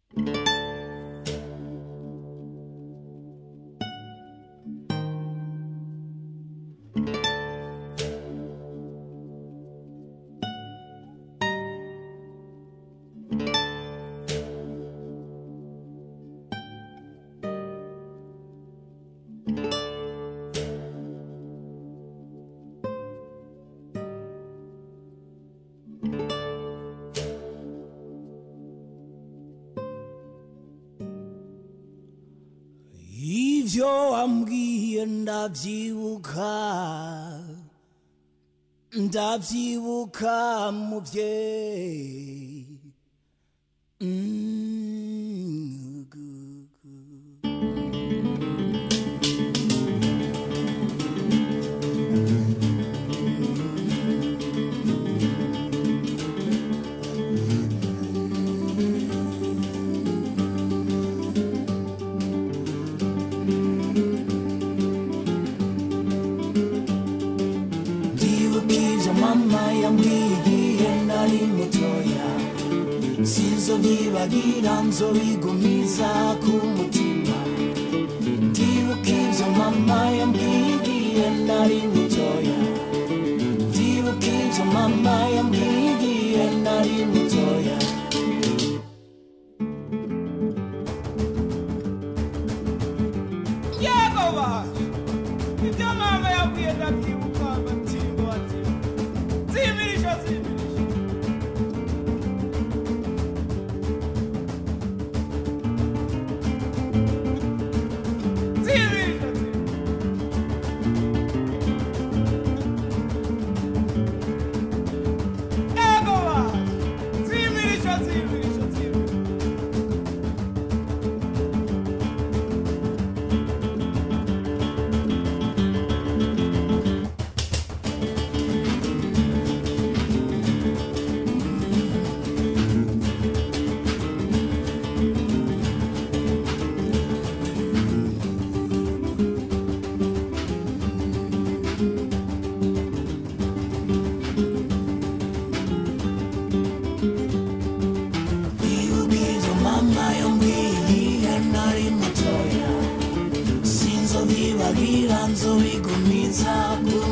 ibyo wambwiye ndabyibuka ndabyibuka mubyeyi Mm, gu- gu- ndibuka ibyo mama yambwiye nari mutoya sizo byibagira nzobigumiza ku mutima ndibuka ibyo mama yambwiye nari mutoya ndibuka ibyo mama yambwiye nari mutoya yego baje ibyo mama yabwiye ndabyibuka agatimba batimba zimirisha zimirisha zimirisha zimirisha yego baje zimirisha zimirisha zimirisha ndibuka ibyo mama yambwiye nari mutoya sinzo bibagira nzobigumiza ku